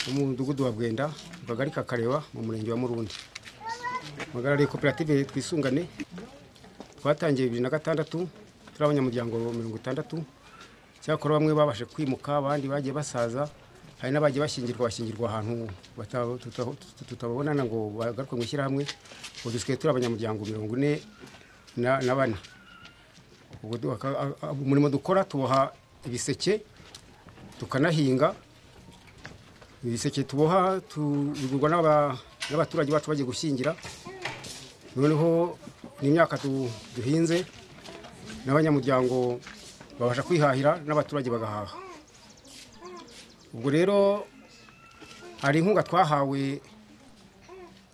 wo mu mudugudu wa bwenda akagari ka kareba mu murenge wa murundi muhagarariye koperative twisungane twatangiye bibiri na gatandatu turi abanyamuryango mirongo itandatu cyakora bamwe babashe kwimuka abandi bagiye basaza hari n'abagiye bashyingirwa bashyingirwa ahantu bata- tuta- tuta- tutababonana ngo bagaruke mu ishyirahamwe ubu dusigaye turi abanyamuryango mirongo ine na na bane ubwo du- aka- a- a- umurimo dukora tuboha ibiseke tukanahinga ibiseke tuboha tu- bigurwa n'aba- n'abaturage bacu bagiye gushyingira noneho n'imyaka du- duhinze n'abanyamuryango babasha kwihahira n'abaturage bagahaha ubwo rero hari inkunga twahawe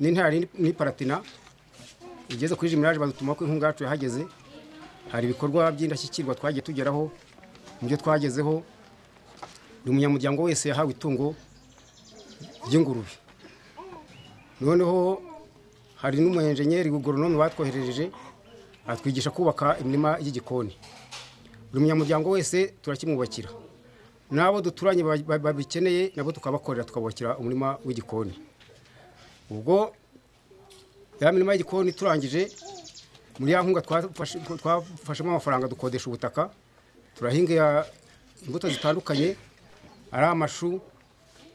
n'intare n'iparatina igeze kuri jimirage badutuma ko inkunga yacu yahageze hari ibikorwa by'indashyikirwa twagiye tugeraho mu byo twagezeho buri munyamuryango wese yahawe itungo ry'ingurube noneho hari n'umuyenjenyeri goronome batwoherereje atwigisha kubaka imirima y'igikoni buri munyamuryango wese turakimwubakira n'abo duturanye ba- ba- babikeneye nabo tukabakorera tukabubakira umurima w'igikoni ubwo ya mirima y'igikoni turangije muri ya nkunga twafashe- twafashemo amafaranga dukodesha ubutaka turahinga imbuto zitandukanye ari amashu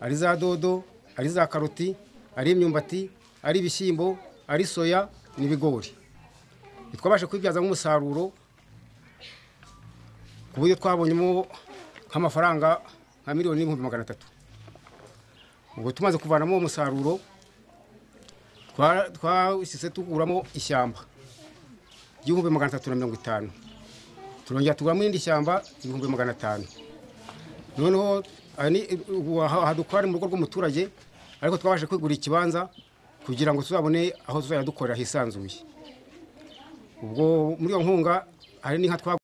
ari za dodo ari za karoti ari imyumbati ari ibishyimbo ari soya n'ibigori ntitwabashe kwibyazamo umusaruro ku buryo twabonyemo nk'amafaranga nka miliyoni n'ibihumbi magana atatu ubwo tumaze kuvanamo uwo musaruro twa- twahise tuguramo ishyamba ry'ibihumbi magana atatu na mirongo itanu turongera tuguramo irindi shyamba ibihumbi magana atanu noneho aha ni- ubu aha- aha dukora ni mu rugo rw'umuturage ariko twabashe kwigurira ikibanza kugira ngo tuzabone aho tuzajya dukorera hisanzuye ubwo muri iyo nkunga hari n'inka twa